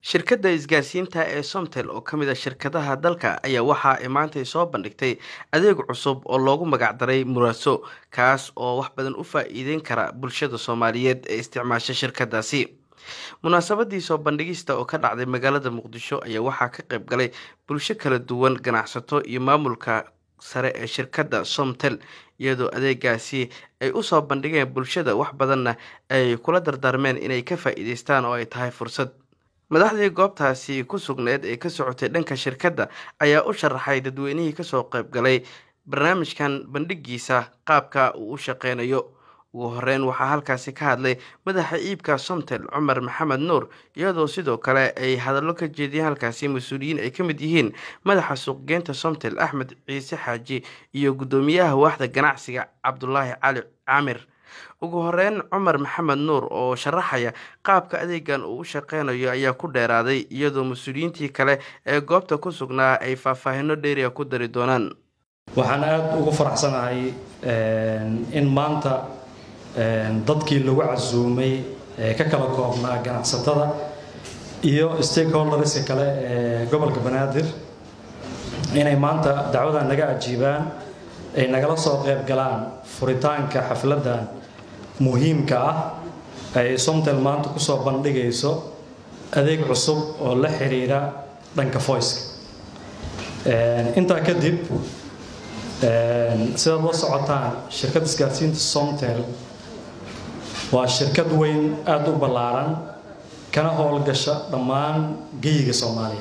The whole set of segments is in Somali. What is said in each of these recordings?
shirkadda isgaarsiinta ee somtel oo ka mid a shirkadaha dalka ayaa waxa ay maantay soo bandhigtay adeeg cusub oo loogu magacdaray muraaso kaas oo wax badan u faa-iideyn kara bulshada soomaaliyeed ee isticmaasha shirkadaasi munaasabadii soo bandhigista oo ka dhacday magaalada muqdisho ayaa waxaa ka qayb galay bulsho kala duwan ganacsato iyo maamulka sare ee shirkadda somtel iyadoo adeegaasi ay usoo bandhigeen bulshada wax badanna ay kula dardaarmeen inay ka faa-iideystaan oo ay tahay fursad madaxdii goobtaasi ku sugneed ee ka socotay dhanka shirkadda ayaa u sharaxay dadweynihii kasoo qayb galay barnaamijkan bandhigiisa qaabka uu u shaqeynayo ugu horeyn waxaa halkaasi ka hadlay madaxa iibka somtel cumar maxamed nuur iyadoo sidoo kale ay hadallo ka jeediyeen halkaasi mas-uuliyiin ay ka mid yihiin madaxa suuqgeynta somtel axmed ciise xaaji iyo guddoomiyaha waaxda ganacsiga cabdulaahi cali caamir ugu horeyn cumar maxamed nuur oo sharaxaya qaabka adeegan uu u shaqeynayo ayaa ku dheeraaday iyadoo mas-uuliyiintii kale ee goobta ku sugnaa ay faahfaahino dheeriga ku dari doonaan waxaan aada ugu faraxsanahay in maanta dadkii lagu casuumay ee ka kala koobnaa ganacsatada iyo stakeholderska kale ee gobolka banaadir inay maanta dacwadan naga ajiibaan ay nagala soo qayb galaan furitaanka xafladdan muhiimka ah ay somtel maanta kusoo bandhigayso adeeg cusub oo la xiriira dhanka voiceka intaa kadib sidaad la socotaan shirkadda isgaarsiinta somtel waa shirkad weyn aada u ballaaran kana howlgasha dhammaan geyiga soomaaliya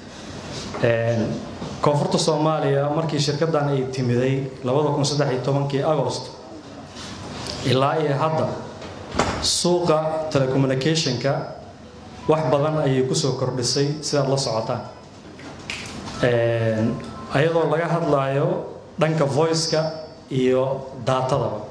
koonfurta soomaaliya markii shirkaddan ay timiday kii agost ilaa iyo hadda suuqa telecommunicationka wax badan ayay kusoo kordhisay sidaad la socotaan ayadoo laga hadlayo dhanka voiceka iyo daatadaba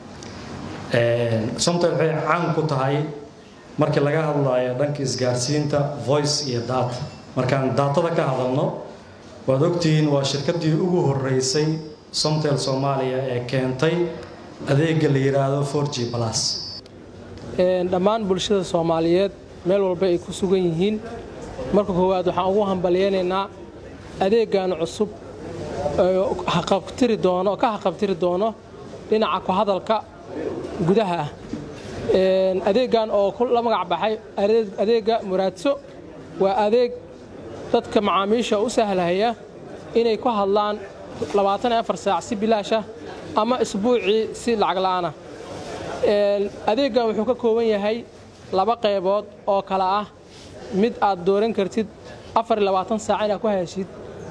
somtel waxay caan ku tahay markii laga hadlayo dhanka isgaarsiinta voice iyo data markaan daatada ka hadalno waad ogtihiin waa shirkadii ugu horeysay somtel soomaaliya ee keentay adeega la yidhaahdo for g plus dhammaan bulshada soomaaliyeed meel walba ay ku sugan yihiin marka koowaad waxaan ugu hambalyeynaynaa adeegan cusub haqabtiri doono ka haqabtiri doono dhinaca ku hadalka gudaha ah adeegan oo la magac baxay adeega muraadso waa adeeg dadka macaamiisha u sahlahaya inay ku hadlaan saac si bilaasha ama isbuucii si lacag la'aana adeegan wuxuu ka kooban yahay laba qaybood oo kale ah mid aad dooran kartid saac inaad ku heshid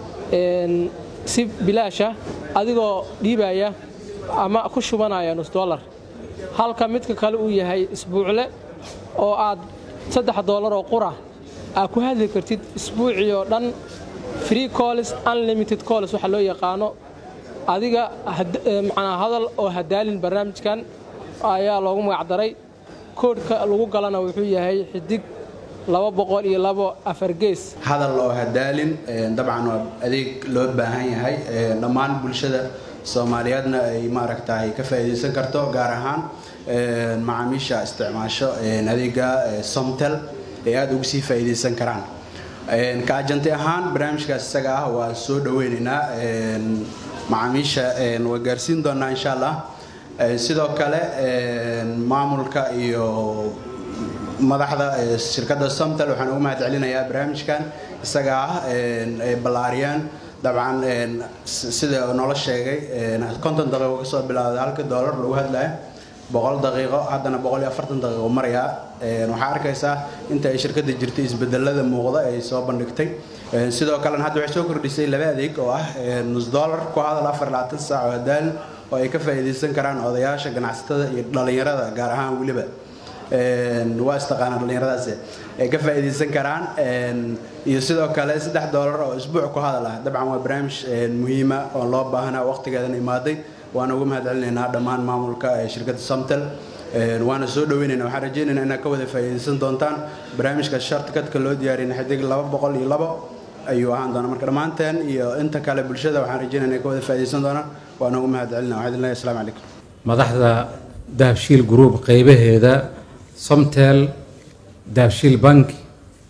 si bilaasha adigoo dhiibaya ama ku shubanaya nus dolar halka midka kale uu yahay isbuucle oo aad saddex doolar oo qura aad ku hadli kartid isbuucii oo dhan free colls unlimited colls waxa loo yaqaano adiga macnaa hadal oo hadaalin barnaamijkan ayaa loogu magacdaray koodhka lagu galana wuxuu yahay xidig laba boqol iyo labo afargees hadal oo hadaalin dabcan waa adeeg loo baahan yahay dhammaan bulshada soomaaliyeedna ay maaragtaay ka faa'iidaysan karto gaar ahaan macaamiisha isticmaasho adeega somtel ay aada ugu sii faa'iidaysan karaan ka ajanti ahaan barnaamijkaas isaga ah waan soo dhaweynaynaa macaamiisha waa gaarsiin doonaa insha allah sidoo kale maamulka iyo madaxda shirkadda somtel waxaan ugu mahad celinayaa barnaamijkan isaga ah ay ballaariyaan dabcan sida noola sheegay konton daqiiqo kasoo bilowday halka doolar lagu hadlaya boqol daqiiqo haddana boqol iyo afartan daqiiqo marayaa waxaa arkaysaa inta ay shirkadda jirtay isbedelada muuqda ay soo bandhigtay sidoo kalena hadda waxay soo kordhisay laba adeeg oo ah nus dollar ku hadal afar labaatan saac oo hadaalin oo ay ka faa'iidaysan karaan odayaasha ganacsatada iyo dhallinyarada gaar ahaan weliba waa istaqaanaa dhallinyaradaas ay ka faa'iidaysan karaan iyo sidoo kale saddex doolar oo isbuuc ku hadal ah dabcan waa barnaamij muhiima oo loo baahanaa waqtigeedan imaaday waana ugu mahad celinaynaa dhammaan maamulka ee shirkadda somtel waana soo dhaweynayna waxaan rajaynaynaa inaad ka wada faa'iidaysan doontaan barnaamijka shartikadka loo diyaariyay xidig laba boqol iyo labo ayuu ahaan doonaa marka dhammaanteen iyo inta kale bulshada waxaan rajaynaya inay ka wada faa'iidaysan doonaan waana ugu mahad celinaa waxaan idin leeyahay asalaamu calaykum madaxda dahabshiil group qaybaheeda somtel dahabshiil bank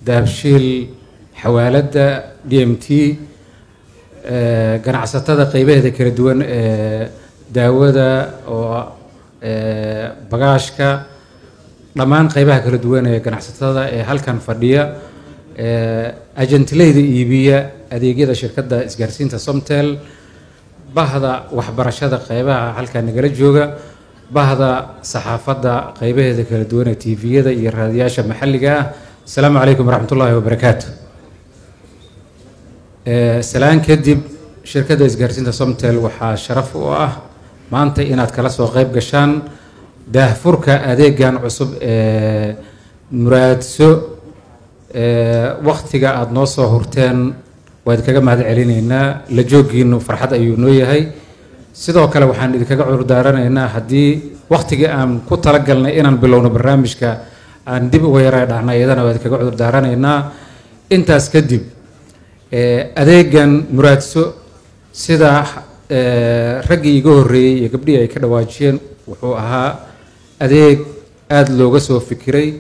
dahabshiil xawaaladda d m t ganacsatada qeybaheeda kala duwan ee daawada oo bagaashka dhammaan qeybaha kala duwan ee ganacsatada ee halkan fadhiya ajantileyda iibiya adeegyada shirkadda isgaarsiinta somtel bahda waxbarashada qeybaha halkan nagala jooga bahda saxaafadda qeybaheeda kala duwan ee tviyada iyo raadiyaasha maxalliga ah asalaamu calaykum waraxmat ullaahi wabarakaatu salaan kadib shirkadda isgaarsiinta somtel waxaa sharaf u ah maanta inaad kala soo qeyb gashaan daahfurka adeegan cusub ee muraadso waktiga aada noo soo hurteen waa idinkaga mahad celinaynaa la joogiinu farxad ayuu noo yahay sidoo kale waxaan idinkaga cudurdaaranaynaa haddii waktigii aan ku talagalnay inaan bilowno barnaamijka aan dib uga yara dhacnay iyadana waa idinkaga cudurdaaranaynaa intaas kadib adeegan muraadso sida raggii iga horreeyey iyo gabdhihii ay ka dhawaajiyeen wuxuu ahaa adeeg aada looga soo fikiray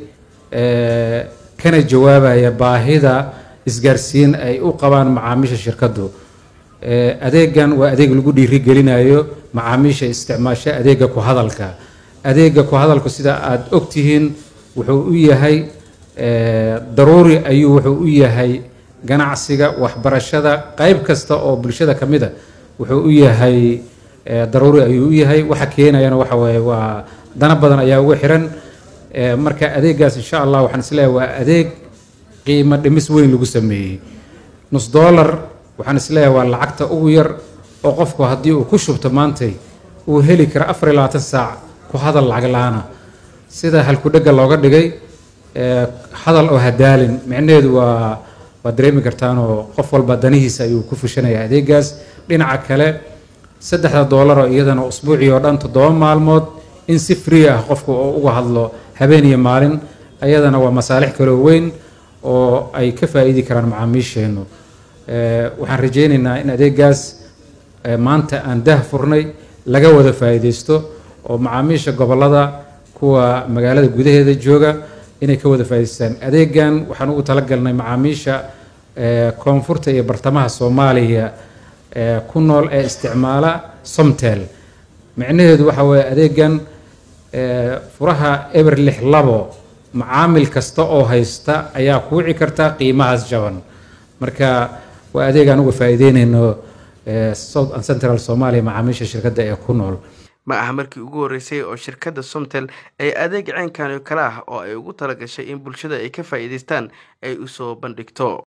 kana jawaabaya baahida isgaarsiin ay u qabaan macaamiisha shirkaddu adeegan waa adeeg lagu dhiirigelinayo macaamiisha isticmaasha adeega ku hadalka adeega ku hadalku sida aada ogtihiin wuxuu u yahay daruuri ayuu wuxuu u yahay ganacsiga waxbarashada qeyb kasta oo bulshada ka mid a wuxuu u yahay daruuri ayuu u yahay waxa keenayana waxa waaye waa dana badan ayaa ugu xiran marka adeegaas insha allah waxaan isleeyahay waa adeeg qiimo dhimis weyn lagu sameeyey nus dollar waxaan isleeyahay waa lacagta ugu yar oo qofku haddii uu ku shubto maantay uu heli kara afar iyo labaatan saac ku hadal lacag la-aana sida halkudhega looga dhigay hadal oo hadaalin micnaheedu waa waad dareemi kartaanoo qof walba danihiisa ayuu ku fushanaya adeegaas dhinaca kale saddexda doolar oo iyadana usbuucii oo dhan toddoba maalmood in si free ah qofku oo uga hadlo habeen iyo maalin ayadana waa masaalix kaloo weyn oo ay ka faa'iidi karaan macaamiisheennu waxaan rajaynaynaa in adeegaas maanta aan dah furnay laga wada faa'iidaysto oo macaamiisha gobollada kuwa magaalada gudaheeda jooga inay ka wada faa'idaystaan adeegan waxaan ugu talagalnay macaamiisha koonfurta iyo bartamaha soomaaliya ku nool ee isticmaala somtel micnaheedu waxa weeye adeegan furaha eber lix labo macaamil kasta oo haysta ayaa ku wici karta qiimahaas jaban marka waa adeegaan uga faa'iideynayno south and central soomaaliya macaamiisha shirkadda ee ku nool ma aha markii ugu horreysay oo shirkadda somtel ay adeeg ceenkan oo kale ah oo ay ugu talagashay in bulshada ay ka faa'iidaystaan ay u soo bandhigto